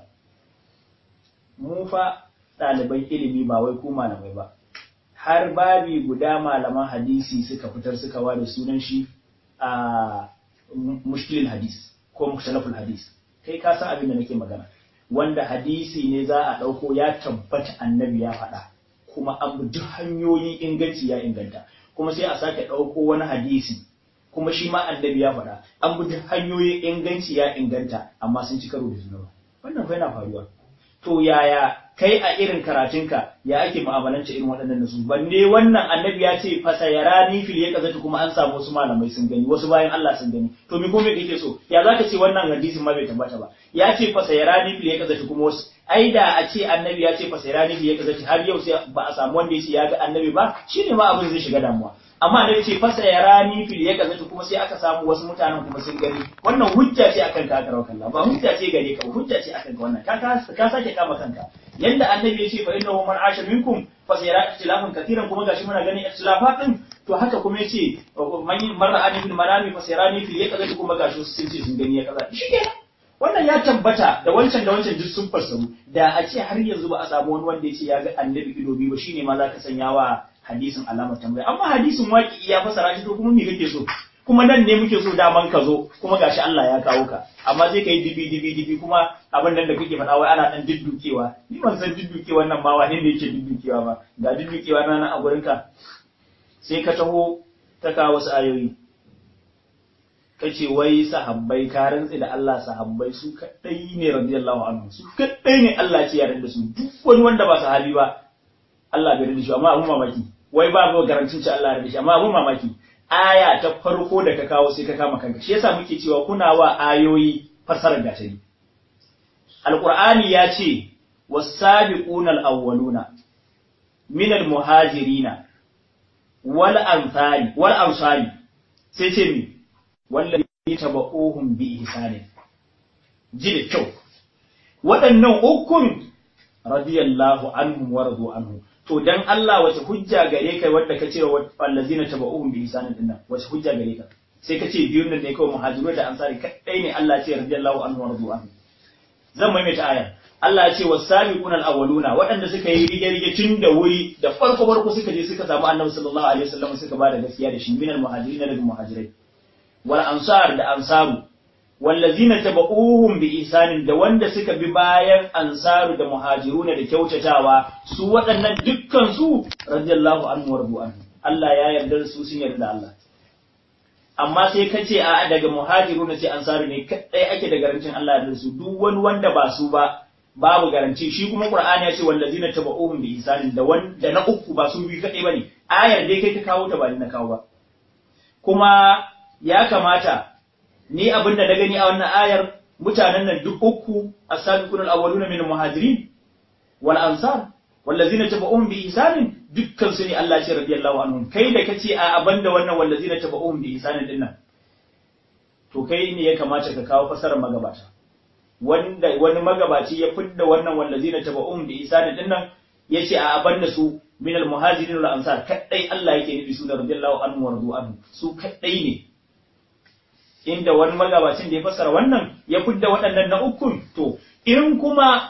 mu fa ɗaliban ilimi ba wai ku malamai ba har babi guda malaman hadisi suka fitar suka ware sunan shi a mushkilin hadis ko mukhtalaful hadis kai ka san abin da nake magana wanda hadisi ne za a ɗauko ya tabbata annabi ya faɗa kuma an bi duk hanyoyin inganci ya inganta kuma sai a sake ɗauko wani hadisi kuma shi ma annabi ya faɗa an bi duk hanyoyin inganci ya inganta amma sun ci karo da juna wannan fa yana faruwa to yaya kai a irin karatunka ya ake mu'amalance irin waɗannan nasu banne wannan annabi ya ce fasayarani fil ya kazata kuma an samu wasu malamai sun gani wasu bayan Allah sun gani to me kuma kake so ya zaka ce wannan hadisin ma bai tabbata ba ya ce fasayarani fil ya kazata kuma wasu ai da a ce annabi ya ce fasayarani fil ya kazata har yau sai ba a samu wanda ya ce ya ga annabi ba shine ma abin zai shiga damuwa amma annabi ce fasayarani fil ya kazata kuma sai aka samu wasu mutanen kuma sun gani wannan hujja ce akan ka karau kallah ba hujja ce gare ka hujja ce akan ka wannan ka ka sake kama kanka yanda annabi ya ce fa innahu man asha minkum fa sayara ikhtilafan katiran kuma gashi muna ganin ikhtilafat din to haka kuma yace man marra an ibn manami fa sayarani fil yaqazati kuma gashi sun ce sun gani ya kaza shikenan wannan ya tabbata da wancan da wancan duk sun fassaru da a ce har yanzu ba a samu wani wanda ya ce ya ga annabi ido biyu ba shine ma zaka sanya wa hadisin alamar tambaya amma hadisin waki ya fasara shi to kuma me kake so kuma nan ne muke so daman ka zo kuma gashi Allah ya kawo ka amma sai kai dibi dibi dibi kuma abin nan da kake faɗa wai ana dan diddukewa ni ban san diddukewa nan ma wani ne yake diddukewa ba ga diddukewa na nan a gurin ka sai ka taho ta kawo wasu ayoyi kace wai sahabbai ka rantsi da Allah sahabbai su kadai ne radiyallahu anhu su kadai ne Allah ce ya da su duk wani wanda ba sahabi ba Allah bai da shi amma abun mamaki wai ba ga garancin ci Allah ya da shi amma abun mamaki aya ta farko da ka kawo sai ka kama kanka shi yasa muke cewa kuna wa ayoyi fassarar gatari alqur'ani ya ce was-sabiquna al-awwaluna min al-muhajirina wal ansari wal ansari sai ce mi wallahi tabauhum bi ihsanin ji da kyau waɗannan ukun radiyallahu anhum wa radu anhu to dan Allah wace hujja gare kai wanda ka ce wallazina tabauhum bi ihsanin din nan wace hujja gare ka sai ka ce biyun nan ne kawai muhajiru da ansari kadai ne Allah ce radiyallahu anhu wa radu anhu zan maimaita aya Allah ya ce wasabiqun alawwaluna waɗanda suka yi rige rige tun da wuri da farko farko suka je suka samu Annabi sallallahu alaihi wasallam suka ba da gaskiya da shi minal muhajirin daga muhajirai wal ansar da ansaru wallazina tabauhum bi ihsanin da wanda suka bi bayan ansaru da muhajiruna da kyautatawa su waɗannan dukkan su radiyallahu anhu wa radu anhu Allah ya yarda su sun yarda da Allah amma sai ka ce a daga muhajiruna sai ansaru ne kadai ake da garancin Allah da su duk wani wanda ba su ba babu garanci shi kuma Qur'ani ya ce wallazina tabauhum bi ihsanin da wanda na uku ba su bi kadai bane ayar dai kai ka kawo ta ba ni na kawo ba kuma ya kamata ni abin da na gani a wannan ayar mutanen nan duk uku as-sabiqun al-awwaluna min al-muhajirin wal ansar wallazina tabauhum bi ihsanin dukkan su ne Allah ce radiyallahu anhum kai da kace a abanda wannan wallazina tabauhum bi ihsanin din nan to kai ne ya kamata ka kawo fasarar magabata wanda wani magabaci ya fidda wannan wallazina tabauhum bi ihsanin din nan yace a abanda su min al-muhajirin wal ansar kadai Allah yake nufi su da radiyallahu anhu wa radu anhu su kadai ne inda wani magabacin da ya fassara wannan ya fidda waɗannan na ukun to in kuma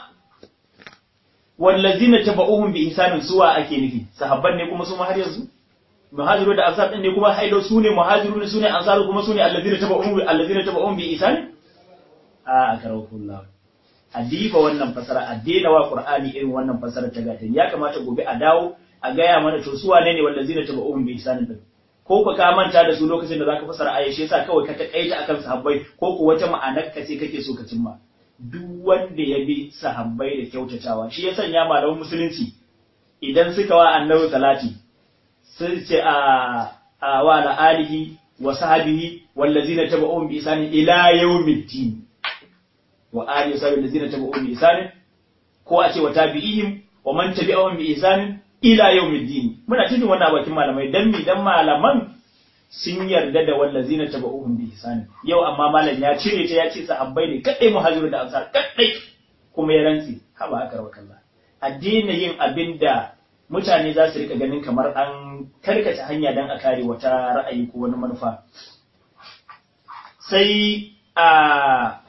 wallazina tabauhum bi ihsanin suwa ake nufi sahabban ne kuma su ma har yanzu muhajiru da ansar din ne kuma haido su ne muhajiru ne su ne ansaru kuma su ne allazina tabauhum allazina tabauhum bi ihsanin a karakullahu a diba wannan fasara a daina wa qur'ani irin wannan fasara ta gatan ya kamata gobe a dawo a gaya mana to su wane ne wallazina tabauhum bi ihsanin din ko ku ka manta da su lokacin da zaka fasara aya shi yasa kawai ka takaita akan sahabbai ko ku wata ma'anar ka ce kake so ka cimma duk wanda ya bi sahabbai da kyautatawa shi ya sanya malaman musulunci idan suka wa annabi salati sun ce a a wa ala alihi wa sahbihi wallazina tabi'uhum bi ihsan ila yawmiddin wa alihi wa sahbihi allazina tabi'uhum bi ihsan ko a ce wa tabi'ihim wa man tabi'ahum bi ihsan ila yawmiddin muna cikin wannan bakin malamai dan mi dan malaman sun yarda da wallazina tabauhum bi ihsani yau amma malam ya cire ta ya ce sahabbai ne kadai muhajiru da ansar kadai kuma ya rantsi haba aka rawa kalla addini yin abinda mutane za su rika ganin kamar an karkata hanya dan a kare wata ra'ayi ko wani manufa sai a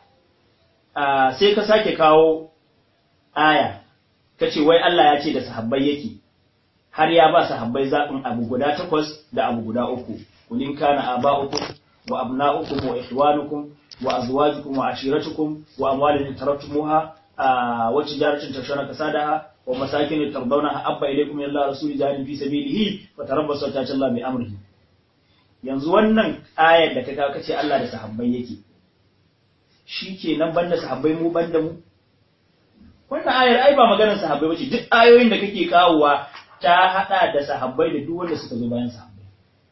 sai ka sake kawo aya ka ce wai Allah ya ce da sahabbai yake har ya ba sahabbai zaɓin abu guda takwas da abu guda uku kulin kana aba'ukum wa abna'ukum wa ikhwanukum wa azwajukum wa ashiratukum wa amwalin tarattumuha wa tijaratin tashawna kasadaha wa masakin tardawnaha abba ilaykum min Allah rasuli jahidin fi sabilihi wa tarabbasu ta Allah bi amrihi yanzu wannan ayar da ka kawo kace Allah da sahabbai yake shikenan banda sahabbai mu banda mu wannan ayar ai ba maganar sahabbai bace duk ayoyin da kake kawowa ta hada da sahabbai da duk wanda suka zo bayan sahabbai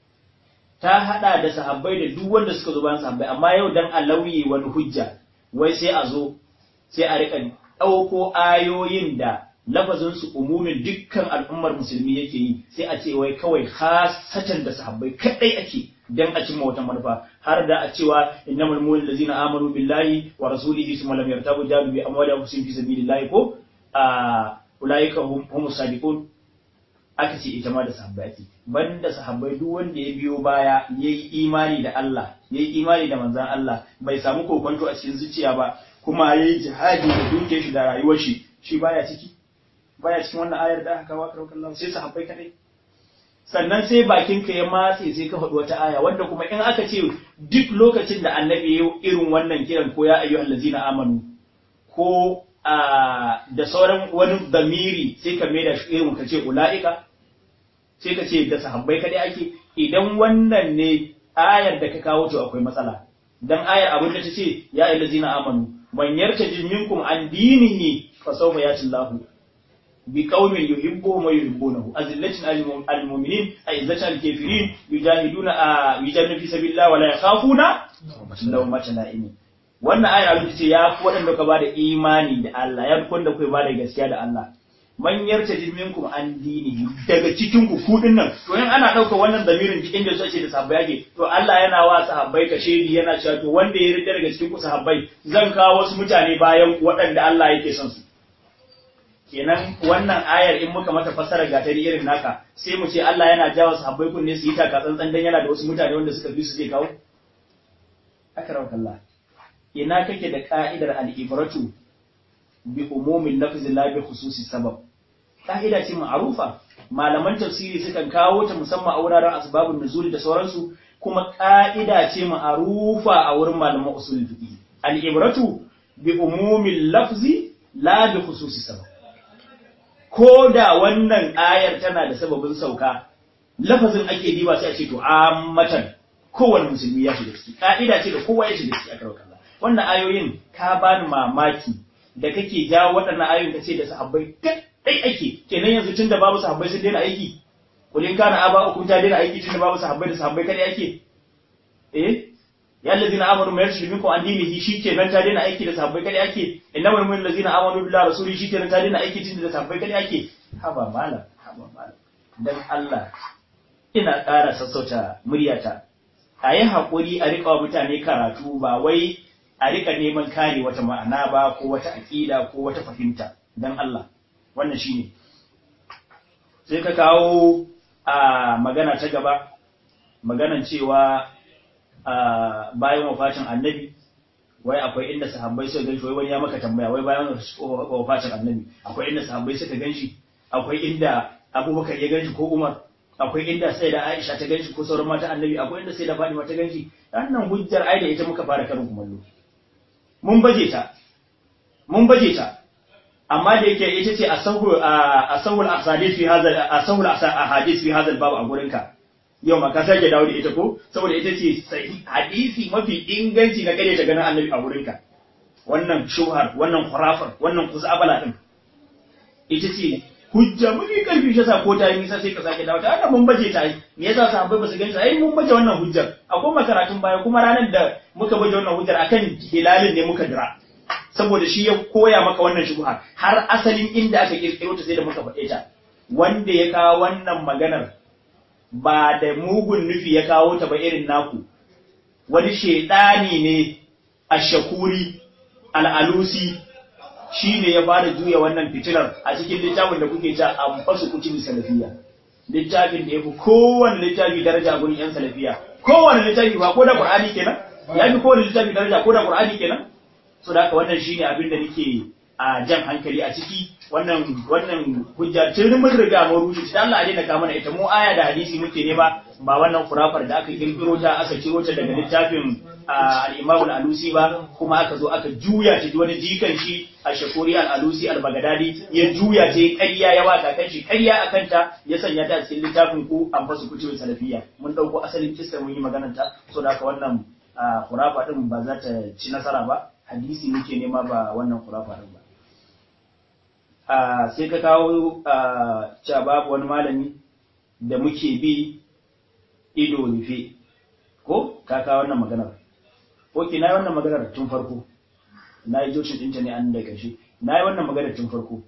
ta hada da sahabbai da duk wanda suka zo bayan sahabbai amma yau dan a lauye wani hujja wai sai a zo sai a rika dauko ayoyin da lafazin su umumin dukkan al'ummar musulmi yake yi sai a ce wai kawai khasatan da sahabbai kadai ake dan a cimma wata manufa har da a cewa innamal mu'minuna allazina amanu billahi wa rasulihi thumma lam yartabu jadu bi amwalihim fi sabilillahi ko a ulaika hum humus sadiqun aka ce ita ma da sahabbai ake banda sahabbai duk wanda ya biyo baya yayi imani da Allah yayi imani da manzon Allah bai samu kokonto a cikin zuciya ba kuma yayi jihadi da dukiyar shi da rayuwar shi shi baya ciki baya cikin wannan ayar da aka kawo karaukan Allah sai sahabbai kadai sannan sai bakin ka ya matse sai ka faɗi wata aya wanda kuma in aka ce duk lokacin da annabi ya irin wannan kiran ko ya ayyuhal ladzina amanu ko da sauran wani damiri sai ka mai da shi irin ka ce ula'ika sai ka ce da sahabbai kadai ake idan wannan ne ayar da ka kawo to akwai matsala dan ayar abin da ta ce ya ayyuhal ladzina amanu man yartaji minkum an dinihi fa sawfa yati Allahu بقوم يحبهم ويحبونه أذلة على المؤمنين أعزة على الكافرين يجاهدون يجاهدون في سبيل الله ولا يخافون لومة لائم wannan ayar abin ce ya fi waɗanda ka bada imani da Allah ya fi wanda kai bada gaskiya da Allah man yarta minkum an dinihi daga cikin ku ku nan to in ana ɗauka wannan zamirin cikin da sace da sahabbai yake to Allah yana wa sahabbai ka shedi yana cewa to wanda ya rida daga cikin ku sahabbai zan kawo wasu mutane bayan waɗanda Allah yake son su kenan wannan ayar in muka mata fassara gatari irin naka sai mu ce Allah yana jawo sahabbai kunne su yi taka tsantsan dan yana da wasu mutane wanda suka bi su zai kawo akram Allah ina kake da ka'idar al-ibratu bi umumin lafzi la bi khususi sabab ka'ida ce ma'rufa malaman tafsiri sukan kawo ta musamman a wuraren asbabun nuzul da sauransu kuma ka'ida ce ma'rufa a wurin malaman usul fiqh al-ibratu bi umumin lafzi la bi khususi sabab ko da wannan ayar tana da sababin sauka lafazin ake diba sai a ce to ammatan kowane musulmi ya shiga ciki ka'ida ce da kowa ya shiga ciki a karkar Allah wannan ayoyin ka bani mamaki da kake jawo waɗannan ayoyin ka ce da sahabbai kai ake kenan yanzu tun da babu sahabbai sun daina aiki kulin kana aba uku ta daina aiki tun da babu sahabbai da sahabbai kai ake eh ya allazina amanu ma yarshi minkum an dinihi shikenan ta daina aiki da sahabbai kai ake innamal mu'minuna allazina amanu billahi rasuli shikenan ta daina aiki tun da sahabbai kai ake haba malam haba malam dan Allah ina ƙara sassauta muryata a yi haƙuri a riƙa wa mutane karatu ba wai a riƙa neman kare wata ma'ana ba ko wata aƙida ko wata fahimta don Allah wannan shine sai ka kawo a magana ta gaba maganan cewa a bayan wafatin annabi wai akwai inda sahabbai suka ganshi wai wani ya maka tambaya wai bayan wafatin annabi akwai inda sahabbai suka ganshi akwai inda abubakar ya ganshi ko umar akwai inda sai da Aisha ta ganshi ko sauran mata annabi akwai inda sai da Fatima ta ganshi wannan hujjar ai da ita muka fara karin kumallo mun baje ta mun baje ta amma da yake ita ce asahul asahul ahadith fi hadha asahul ahadith fi hadha bab a gurin ka yau ma ka sake dawo da ita ko saboda ita ce hadisi mafi inganci na kare ta ganin annabi a gurin ka wannan shuhar wannan khurafar wannan kuzabala din ita ce hujja mafi karfi shi yasa ko ta yi nisa sai ka sake dawo ta haka mun baje ta yi me yasa sahabbai ba su ganta ai mun baje wannan hujjar akwai makaratun baya kuma ranar da muka baje wannan hujjar akan hilalin ne muka dira saboda shi ya koya maka wannan shubha har asalin inda aka kirkiro ta sai da muka faɗe ta wanda ya kawo wannan maganar ba da mugun nufi ya kawo ta ba irin naku wani shaidani ne a shakuri al'alusi shi ne ya fara juya wannan fitilar a cikin littafin da kuke ta an fasu kucin salafiya littafin da ya fi kowane littafi daraja a gurin yan salafiya kowane littafi ba ko da qur'ani kenan ya fi kowane littafi daraja ko da qur'ani kenan so da haka wannan shine abin da nake a jan hankali a ciki wannan wannan hujja tun mun riga mun rushe shi Allah a daina ka mana ita mu aya da hadisi muke nema ba wannan kurafar da aka kirkiro ta aka ciro ta daga littafin al-Imam al-Alusi ba kuma aka zo aka juya ta wani jikan shi a Shakuri al-Alusi al-Baghdadi ya juya ta ƙarya ya waka kan shi ƙarya akan ta ya sanya ta a cikin littafin ku an fasu kutubin salafiyya mun dauko asalin kissa mun yi maganar ta so da haka wannan kurafa din ba za ta ci nasara ba hadisi muke nema ba wannan kurafa din ba sai ka kawo cewa babu wani malami da muke bi ido rufe ko ka kawo wannan maganar ok na yi wannan maganar tun farko na yi joshin ɗinta ne an da ƙarshe na yi wannan maganar tun farko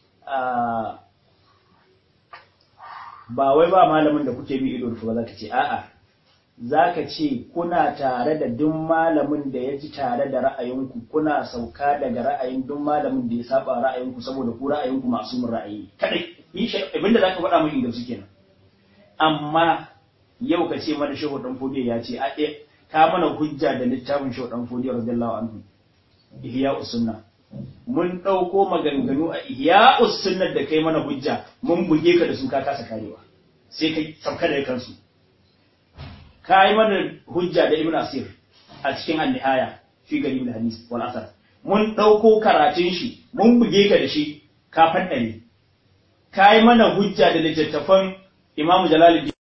ba wai ba malamin da kuke bi ido rufe ba za ka ce a'a za ka ce kuna tare da duk malamin da ya ji tare da ra'ayinku kuna sauka daga ra'ayin duk malamin da ya saba ra'ayinku saboda ku ra'ayinku masu mun ra'ayi kadai abinda za ka faɗa mun inda suke nan amma yau ka ce mana shehu dan fodiyo ya ce a ka mana hujja da littafin shehu dan fodiyo radiyallahu anhu ihya usunna mun ɗauko maganganu a ihya usunna da kai mana hujja mun buge ka da su ka kasa karewa sai kai sauka da kansu ka yi mana hujja da ibn asir a cikin an-nihaya fi garib al-hadis wal asar mun dauko karatun shi mun buge ka da shi ka faddare ka yi mana hujja da littattafan imam jalaluddin